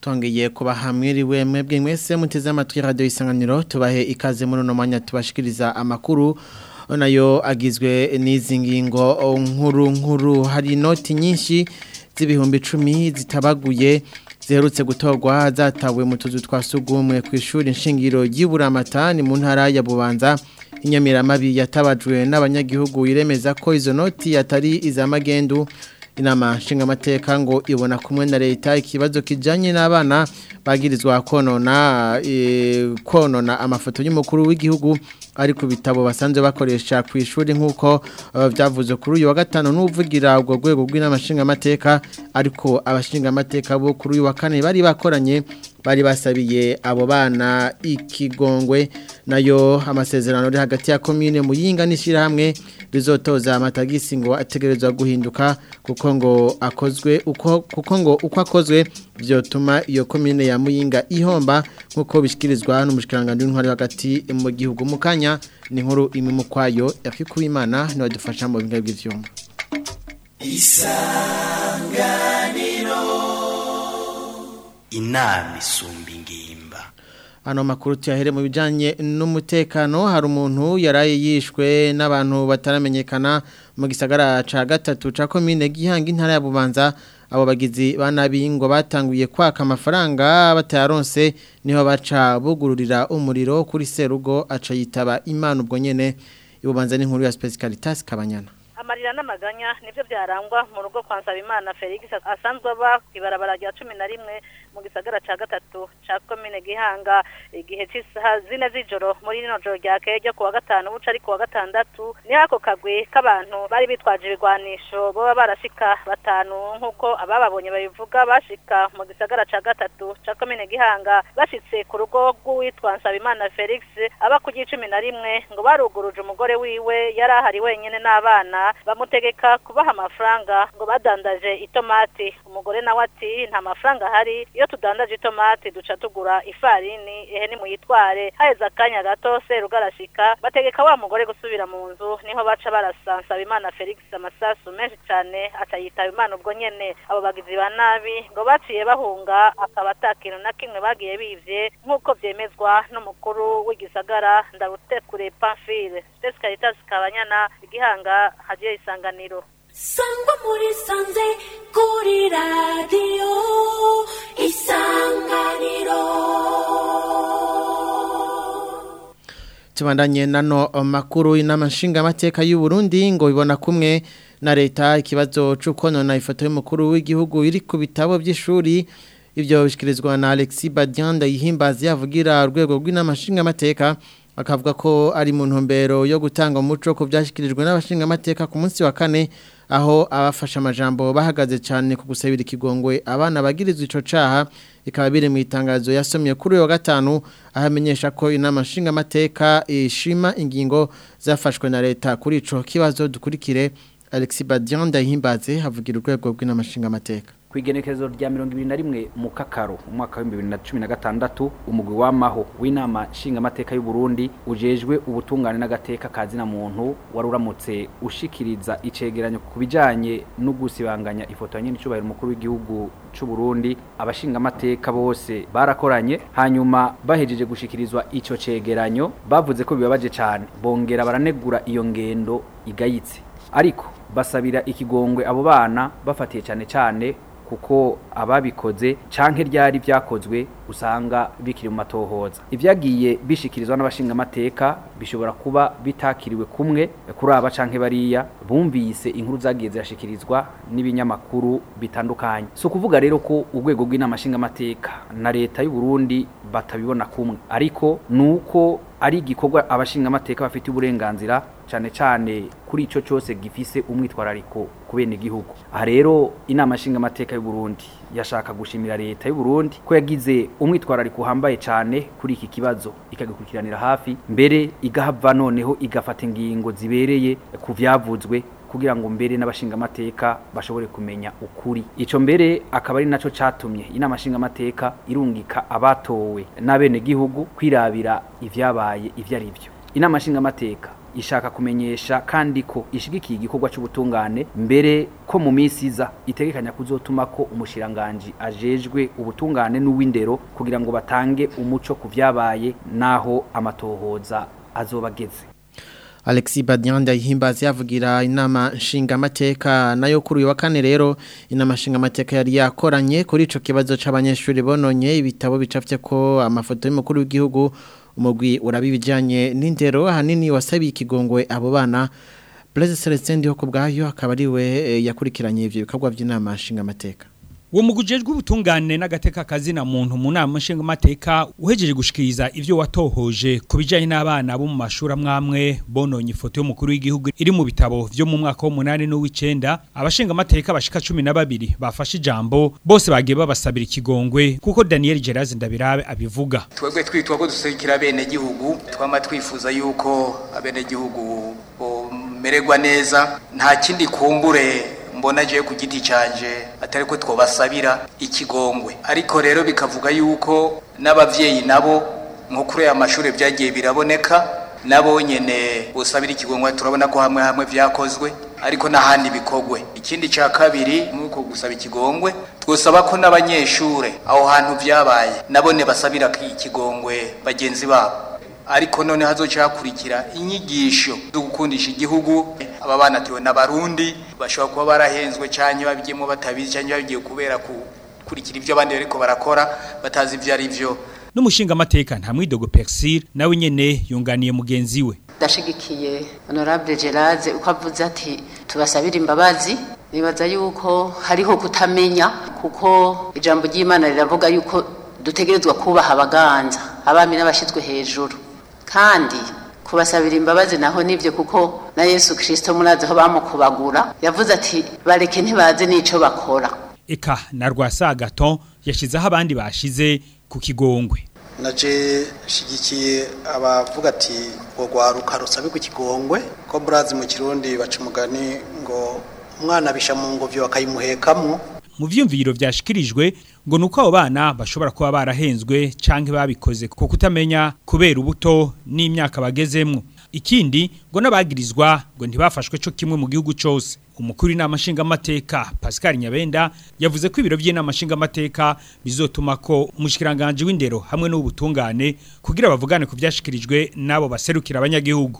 Tongeye kuba hamwiriwe mwebwe mwese muteze amatwi radio isanganiro tubahe ikaze muri no mwanya tubashikiriza amakuru nayo agizwe n'izi ngingo nkuru nkuru hari inoti nyinshi z'ibihumbi 10 zitabaguye ziherutse gutorwa zatawe mu tuzu twa sugumwe ku ishuri nshingiro y'Iburamata ni mu ntara ya Bubanza inyamiramabi yatabajwe n'abanyagihugu iremeza ko izo noti atari izamagendu inama nshingamateka ngo ibona kumwe na leta ikibazo kijanye n'abana bagirizwa konona e, konona amafoto y'umukuru w'igihugu ari ku bitabo basanzwe bakoresha ku ishuri nk'uko byavuze kuri uyu wa gatanu n'uvugira ubwo rwego rw'inama nshingamateka ariko abashingamateka bo kuri uyu wa kane bari bakoranye bari basabiye abo bana ikigongwe nayo amasezerano ari hagati ya komine muyinga n'ishyirahamwe rizotoza amatagisi ngo ategerezwa guhinduka kuko ngo akozwe uko kuko ngo uko akozwe byotuma iyo komine ya muyinga ihomba nk'uko bishyikirizwa n'umushikirangantego w'intwari hagati mu gihugu mu kanya ni inkuru imwe mu kwayo yakikuwimana niwe dufasha mu bintu by'ibyuma isanganiro inama isumba ingimba Ano makuru tuyahere mu bijanye n'umutekano hari umuntu yaraye yishwe n'abantu bataramenyekana mu gisagara ca gatatu ca commune Gihanga intara ya Bubanza abo bagizi banabi ngo batanguye kwaka amafaranga batayaronse niho baca bugururira umuriro kuri serugo aca yitaba imana ubwo nyene ibubanza n'inkuru ya Specialitas Kabanyana amarira n'amaganya nivyo byarangwa mu rugo kwa Nsabimana Felix asanzwe aba kwibarabara rya 11 mu gisagara ca gatatu ca commune Gihanga igihe cy'isaha zine z'ijoro muri rino joro rya kejo kuwa gatanu buca ari kuwa gatandatu ni hako kagwe k'abantu bari bitwaje ibigwanisho boba barashika batanu nk'uko abababonye babivuga bashika mu gisagara ca gatatu ca commune Gihanga bashitse ku rugo rw'uwitwa Nsabimana Felix aba ku gicumi na rimwe ngo baruguruje umugore wiwe yari ahari wenyene n'abana bamutegeka kubaha amafaranga ngo badandaje itomati umugore nawe ati nta mafaranga ahari iyo tudandaje itomati duca tugura ifarini ehe ni muyitware haheze akanya gato seruga arashika bategeka wa mugore gusubira mu nzu niho baca barasansa Imana Felix amasasu menshi cyane aca yitaba Imana ubwo nyene abo bagizi ba nabi ngo baciye bahunga akaba atakintu na kimwe bagiye bivye nk'uko vyemezwa n'umukuru w'igisagara ndarutekure Pamphile Specialitas Kabanyana igihanga hagiye isanganiro sangwa muri sanze kuri radiyo isanganiro tubandanye nano makuru inama nshingamateka y'u Burundi ngo bibona kumwe na leta ikibazo c'ukonona ifoto y'umukuru w'igihugu iri ku bitabo by'ishuri ivyo bishikirizwa na Alexis Badianda yihimbaza yavugira urwego rw'inama nshingamateka akavuga ko ari mu ntumbero yo gutanga umuco ku byashyikirijwe n'abashingamateka ku munsi wa kane aho abafashe amajambo bahagaze cyane ku gusabira ikigongwe abana bagirizwa ico caha ikaba biri mu itangazo yasomye kuri uyu wa gatanu aho amenyesha ko inama nshingamateka ishima ingingo zafashwe na leta kuri ico kibazo dukurikire Alexis Badian ndahimbaze havugira urwego rw'inama nshingamateka kwigenekerezo rya mirongo ibiri na rimwe mu kakaro umwaka w'ibihumbi bibiri na cumi na gatandatu umugwi w'amaho w'inama nshingamateka y'u Burundi ujejwe ubutungane n'agateka kazina muntu wari uramutse ushikiriza icegeranyo ku bijanye no gusibanganya ifoto ya nyenicubahiro umukuru w'igihugu c'u Burundi abashingamateka bose barakoranye hanyuma bahejeje gushikirizwa ico cegeranyo bavuze ko bibabaje cane bongera baranegura iyo ngendo igayitse ariko basabira ikigongwe abo bana bafatiye cyane cyane kuko ababikoze canke ryari vyakozwe usanga bikiri mu matohoza ivyagiye bishikirizwa n'abashingamateka bishobora kuba bitakiriwe kumwe kuri aba canke bariya bumvise inkuru zagiye zirashikirizwa n'ibinyamakuru bitandukanye so kuvuga rero ko urwego rw'inama nshingamateka na leta y'u Burundi batabibona kumwe ariko nuko ari igikorwa abashingamateka bafite uburenganzira cyane cyane kuri ico cyose gifise umwitwarariko ku bene igihugu aha rero inama nshingamateka y'u Burundi yashaka gushimira leta y'u Burundi ko yagize umwitwarariko uhambaye cyane kuri iki kibazo ikagikurikiranira hafi mbere igahava noneho igafata ingingo zibereye ku vyavuzwe kugira ngo mbere n'abashingamateka bashobore kumenya ukuri ico mbere akaba ari naco catumye inama nshingamateka irungika abatowe n'abene gihugu kwirabira ivyabaye ivyo ari byo inama nshingamateka ishaka kumenyesha kandi ko ishigikiye igikorwa cy'ubutungane mbere ko mu minsi iza itegekanya kuzotuma ko umushiranganji ajejwe ubutungane n'uw'indero kugira ngo batange umuco ku vyabaye naho amatohoza azobageze Alexis Badianda yihimbaza yavugira inama nshingamateka nayo kuri uyu wa kane rero inama nshingamateka yari yakoranye kuri ico kibazo c'abanyeshuri bononye ibitabo bicafye ko amafoto y'umukuru w'igihugu umugwi urabibijanye n'indero ahanini wasabiye ikigongwe abo bana Blaise Celestin ndiho ku bwayo akaba ari we eh, yakurikiranye ivyo bikorwa by'inama nshingamateka uwo mugujejwe ubutungane n'agateka kazina muntu mu nama nshingamateka uhejeje gushikiriza ivyo watohoje ku bijanye n'abana bo mu mashuri amwamwe bononye ifoto y'umukuru w'igihugu iri mu bitabo vyo mu mwaka w'umunani n'uw'icenda abashingamateka bashika cumi na babiri bafashe ijambo bose bagiye babasabira ikigongwe kuko Daniel Gerazi Ndabirabe abivuga twebwe twitwa ko duserukira bene gihugu twama twifuza yuko abene gihugu bomererwa neza nta kindi kumbure mbona je ku giti canje atari ko twobasabira ikigongwe ariko rero bikavuga yuko n'abavyeyi nabo nko kuri aya mashuri byagiye biraboneka nabo nyene busabira ikigongwe turabona ko hamwe hamwe vyakozwe ariko n'ahandi bikogwe ikindi ca kabiri nuko gusaba ikigongwe twosaba ko n'abanyeshure aho hantu vyabaye nabone basabira ikigongwe bagenzi babo ariko none hazoca hakurikira inyigisho zo gukundisha igihugu aba bana turiwe n'abarundi bashobora kuba barahenzwe canke babigiyemo batabizi canke babigiye kubera kukurikira ivyo abandi bariko barakora batazi ivyo ari vyo n'umushingamateka nta mwidogo Persir nawe nyene yunganiye mugenzi we ndashigikiye honorable Gerard uko avuze ati tubasabira imbabazi nibaza yuko hariho kutamenya kuko ijambo ry'Imana riravuga yuko dutegerezwa kubaha abaganza abami n'abashizwe hejuru kandi kubasabira imbabazi naho nivyo kuko na Yesu Kristo murazi aho bamukubagura yavuze ati bareke ntibazi n'ico bakora eka na Rwasagaton yashizeho abandi bashize ku kigongwe naje shigikiye abavuga ati ngo rwaruka rusabe ku kigongwe ko murazi mu kirundi baca umugani ngo umwana bisha mu ngobyo bakayimuhekamwo mu vyumviro vyashikirijwe ngo nuko abo bana bashobora kuba barahenzwe canke babikoze kuko kutamenya kubera ubuto n'imyaka bagezemwo ikindi ngo nabagirizwa ngo ntibafashwe co kimwe mu gihugu cose umukuru inama nshingamateka Pascal Nyabenda yavuze ko ibiro by'inama nshingamateka bizotuma ko umushikiranganje w'indero hamwe n'ubutungane kugira bavugane ku vyashikirijwe nabo baserukira abanyagihugu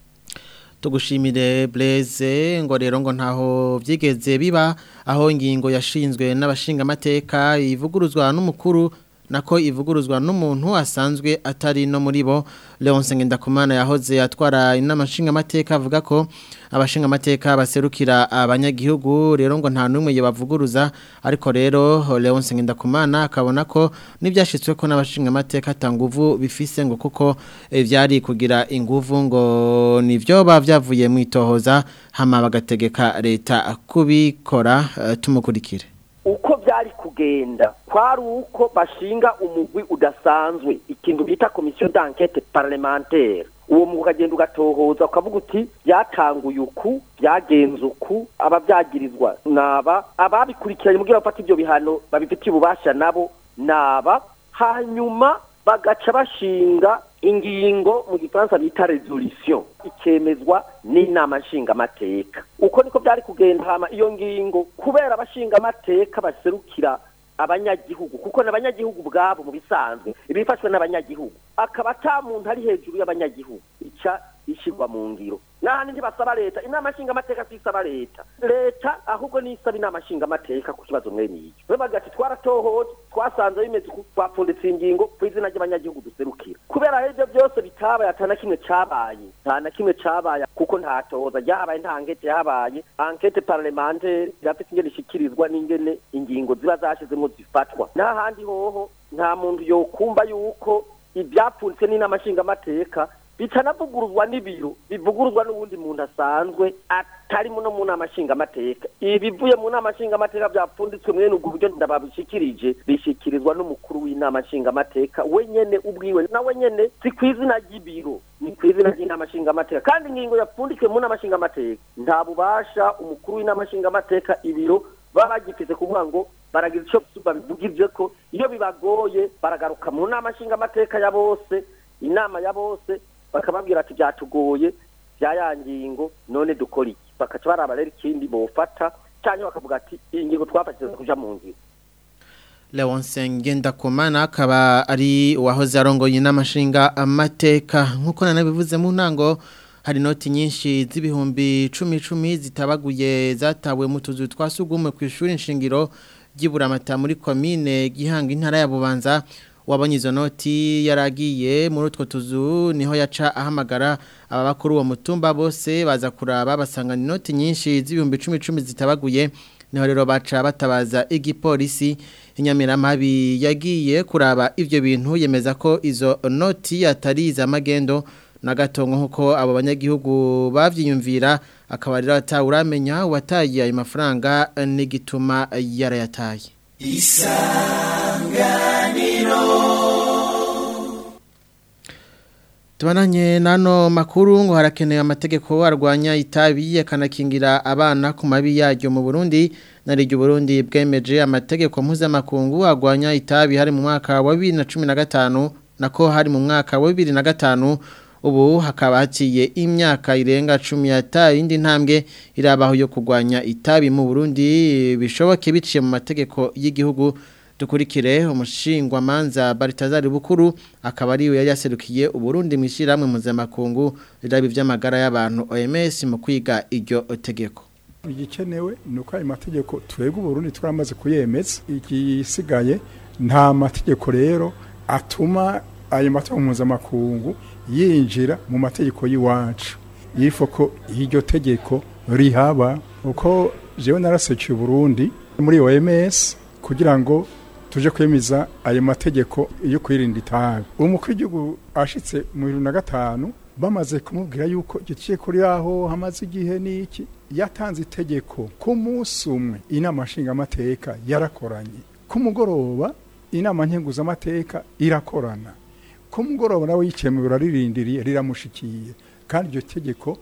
tugushimire Blaise ngo rero ngo ntaho byigeze biba aho ingingo yashinzwe n'abashingamateka ivuguruzwa n'umukuru nako ivuguruzwa n'umuntu asanzwe atari no muri bo Leonce Ngendakumana yahoze atwara inama nshingamateka avuga ko abashingamateka baserukira abanyagihugu rero ngo nta numwe yabavuguruza ariko rero Leonce Ngendakumana akabona ko nibyashitswe ko n'abashingamateka tanguvu bifise ngo kuko byari kugira inguvu ngo nivyo bavyavuye mu itohoza hama bagategeka leta kubikora uh, tumukurikire uko byari kugenda kwari uko bashinga umugwi udasanzwe ikintu bita komisiyo d'enquête parlementaire uwo mugwi ukagenda ugatohoza ukavuga uti byatanguye uku byagenze uku ababyagirizwa naba ababikurikiranye mu gihe bafata ibyo bihano babifitiye ububasha nabo naba hanyuma bagaca bashinga ingingo mu gifaransa bita resolution ikemezwa n'inama nshingamateka uko niko byari kugenda hama iyo ngingo kubera abashingamateka baserukira abanyagihugu kuko n'abanyagihugu bwabo mu bisanzwe ibifashwe n'abanyagihugu akaba ata muntu ari hejuru y'abanyagihugu ica ishyirwa mu ngiro n'ahandi ntibasaba leta inama nshingamateka si isaba leta leta ahubwo nisaba inama nshingamateka ku kibazo mwene icyo we bagati twaratohoje twasanze bimeze uku twapfunditse ingingo ku izina ry'abanyagihugu duserukira kubera ibyo byose bitabaye ata na kimwe cabaye nta na kimwe cabaye kuko nta tohoza ryahabaye nta ankete yahabaye ankete parlementaire irafite ingene ishikirizwa n'ingene ingingo ziba zashizemo zifatwa n'ahandi hoho nta muntu yokumva yuko ibyapfunditse n'inama nshingamateka bitanavuguruzwa n'ibiro bivuguruzwa n'uwundi muntu asanzwe atari no mu nama nshingamateka ibivuye mu nama nshingamateka byapfunditswe mwene ubwo buryo ndababishikirije bishikirizwa n'umukuru w'inama nshingamateka we nyene ubwiwe nawe nyene si ku izina ry'ibiro ni ku izina ry'inama nshingamateka kandi ingingo yapfunditswe mu nama nshingamateka nta bubasha umukuru w'inama nshingamateka ibiro baba bagifise kuvuga ngo baragira icyo babivugije ko iyo bibagoye baragaruka mu nama nshingamateka ya bose inama ya bose bakababwira ati byatugoye bya ya ngingo none dukora iki bakaca baraba rero ikindi bofata cyangwa bakavuga ati iyi ngingo twafashije kuja mu ngiro Leonce Ngendakumana akaba ari uwahoze arongoye n'amashinga amateka nk'uko nanabivuze mu ntango hari noti nyinshi z'ibihumbi cumi cumi zitabaguye zatawe mu tuzu twa sugumwe ku ishuri nshingiro ry'iburamata muri komine gihanga intara ya bubanza wabonye izo noti yaragiye muri utwo tuzu niho yaca ahamagara aba bakuru uwo mutumba bose baza kuraba basangana inoti nyinshi z'ibihumbi cumi cumi zitabaguye niho rero baca batabaza igipolisi inyamiramabi yagiye kuraba ibyo bintu yemeza ko izo noti atari iz'amagendo na gatongo nk'uko abo banyagihugu babyiyumvira akaba rero atawuramenya uwataye ayo mafaranga n'igituma yarayataye Tubananye nano makuru ngo harakenewe amategeko arwanya itabi yakanakingira abana ku mabi yaryo mu Burundi nariryo Burundi bwemeje amategeko mpuzamakungu arwanya itabi hari mu mwaka wa 2015 nako hari mu mwaka wa 2005 ubu hakaba haciye imyaka irenga 10 yataye indi ntambwe irabaho yo kurwanya itabi mu Burundi bishoboke biciye mu mategeko y'igihugu dukurikire umushingwa manza Baritazari Bukuru akaba ari we yari yaserukiye uburundi mwishiramwe mpuzamakungu rirabi vy'amagara y'abantu OMS mu kwiga iryo tegeko igikenewe ni uko ayo mategeko twebwe uburundi turamaze kuyemeza igisigaye nta mategeko rero atuma ayo mategeko mpuzamakungu yinjira mu mategeko y'iwacu yifo ko iryo tegeko rihaba uko jewe narasekiye uburundi muri OMS kugira ngo tuje kwemiza ayo mategeko yo kwirinda itabi umukuru w'igihugu ashitse mu bibiri na gatanu bamaze kumubwira yuko giciye kuri aho hamaze igihe n'iki yatanze itegeko ku munsi umwe inama nshingamateka yarakoranye ku mugoroba inama nkenguzamateka irakorana ku mugoroba nawe yicaye mu biro ririndiriye riramushikiye kandi iryo tegeko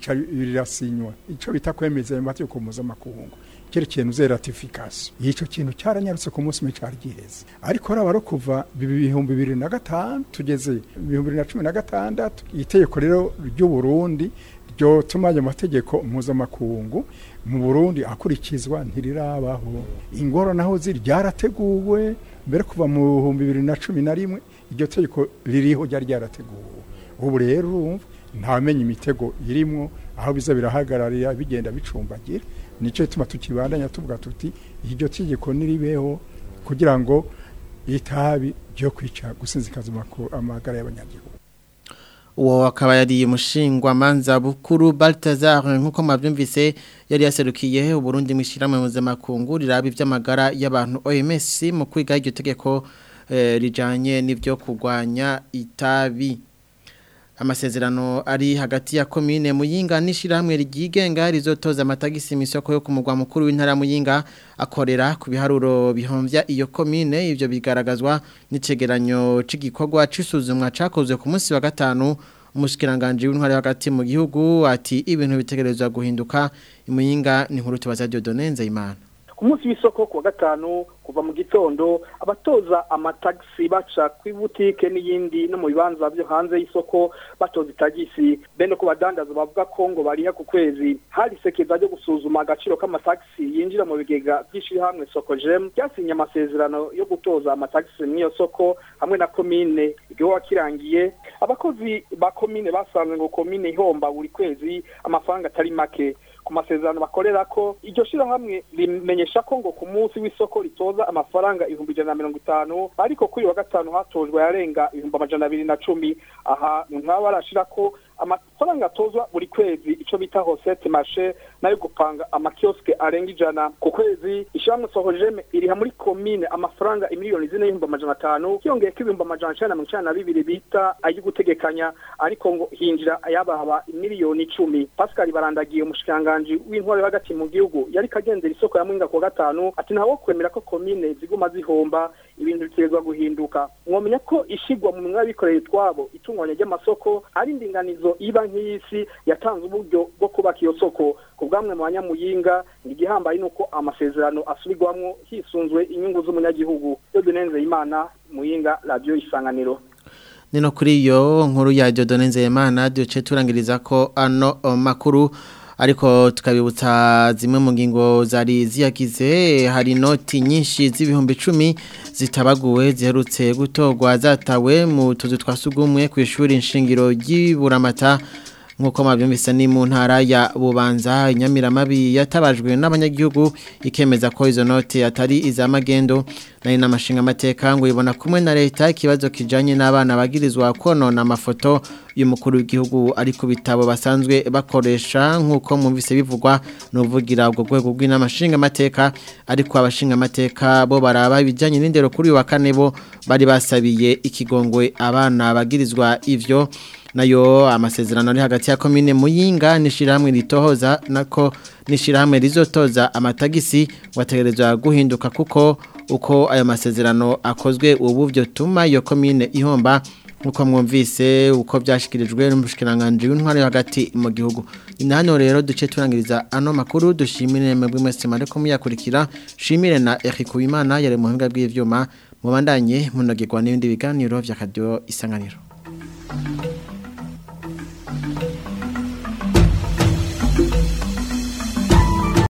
rirasinywa icyo bita kwemeza ayo mategeko mpuzamakungu cyerekeye nuze ratification yico kintu cyaranyarutse ku munsi umwe cyari giheze ariko raba ro kuva ibihumbi bibiri na gatanu tugeze ibihumbi bibiri na cumi na gatandatu itegeko rero ry'u Burundi ryo tuma ayo mategeko mpuzamakungu mu Burundi akurikizwa ntirirabaho ingoro naho ziri ryarateguwe mbere kuva mu bihumbi bibiri na cumi na rimwe iryo tegeko ririho ryari ryarateguwe ubu rero urumva ntawamenya imitego irimwo aho biza birahagararira bigenda bicumbagira nicyo gituma tukibandanya tuvuga tuti iryo tegeko niribeho kugira ngo itabi ryo kwica gusinzikaza amagara y'abanyagihugu uwo akaba yari umushingwa manza bukuru Baltazar nkuko mwabyumvise yari yaserukiye uburundi mwishiramwe mpuzamakungu riraba iby'amagara y'abantu OMS mu kwiga iryo tegeko rijanye n'ibyo kurwanya itabi amasezerano ari hagati ya komine muyinga n'ishyirahamwe ryigenga rizotoza amatagisi mu isoko yo ku mugwa mukuru w'intara muyinga akorera ku biharuro bihombya iyo komine ibyo bigaragazwa n'icegeranyo cy'igikorwa cy'isuzumwa cyakozwe ku munsi wa gatanu umushyikiranganje w'intwari hagati mu gihugu ati ibintu bitegerezwa guhinduka imuyinga ni nkuru tubaza Dieudonne Nzeyimana ku munsi w'isoko ku wa gatanu kuva mu gitondo abatoza amatagisi baca kuri butike n'iyindi no mu bibanza byo hanze y'isoko batoza itagisi bene ko badandaza bavuga ko ngo bariha ku kwezi hari sekeza ryo gusuzuma agaciro k'amatagisi yinjira mu bigega by'ishyirahamwe soko jem ryasinye amasezerano yo gutoza amatagisi mu iyo soko hamwe na komine igihugu kirangiye abakozi ba komine basanzwe ngo komine ihomba buri kwezi amafaranga atari make ku masezerano bakorera ko iryo shirahamwe rimenyesha ko ngo ku munsi w'isoko ritoza amafaranga ibihumbi ijana na mirongo itanu ariko kuri wa gatanu hatojwe yarenga ibihumbi amajana abiri na cumi aha ni nk'aba barashira ko amafaranga atozwa buri kwezi icyo bita hosete mashe nayo gupanga amakioske arenga ijana ku kwezi ishyirahamwe sohojeme iriha muri komine amafaranga imiliyoni zine y'ibihumbi amajana atanu hiyongeye ko ibihumbi amajana icenda na mirongo icenda na bibiri bita ay'igutegekanya ariko ngo hinjira ayabahaba imiliyoni icumi pascal barandagiye umushikiranganji w'intwaro hagati mu gihugu yari kagendera isoko ya mwinga ku wa gatanu ati ntawo kwemera ko komine ziguma zihomba ibintu biterwa guhinduka mwomenya ko ishigwa mu minwa y'abikorera utwabo itunganya ry'amasoko ari indinganizo iba nk'iyisi yatanze uburyo bwo kubaka iyo soko ku bwamwe mu banyamuyinga ni igihambaye nuko amasezerano asubirwamwo hisunzwe inyungu z'umunyagihugu yo dunenze imana muyinga radiyo isanganiro nino kuri iyo nkuru ya Dieudonne Nzeyimana duce turangiriza ko ano o, makuru ariko tukabibutsa zimwe mu ngingo zari ziyagize hari noti nyinshi z'ibihumbi icumi zitabaguwe ziherutse gutorwa zatawe mu tuzu twa sugumwe ku ishuri nshingiro ry'iburamata nk'uko mabyumvise ni mu ntara ya bubanza inyamiramabi yatabajwe n'abanyagihugu ikemeza ko izo note atari iz'amagendo nari n'amashinga amateka ngo ibona kumwe na leta ikibazo kijanye n'abana bagirizwa konona amafoto y'umukuru w'igihugu ari ku bitabo basanzwe bakoresha nk'uko mwumvise bivugwa n'uvugira ubwo rwego rw'inamashinga amateka ariko abashinga amateka bo baraba ibijyanye n'indero kuri uyu wa kane bo bari basabiye ikigongwe abana bagirizwa ivyo nayo amasezerano ari hagati ya komine muyinga n'ishirahamwe ritohoza nako n'ishirahamwe rizotoza amatagisi wategerezwa guhinduka kuko uko ayo masezerano akozwe ubu byo tuma iyo komine ihomba nkuko mwumvise uko byashikirijwe n'umushikiranganje w'intwari hagati mu gihugu ni hano rero duce turangiriza ano makuru dushimire mwebwe mwese mareko muyakurikira shimire na Eric Uwimana yari mu buhinga bw'ivyuma mubandanye munogirwa n'ibindi biganiro vya radio isanganiro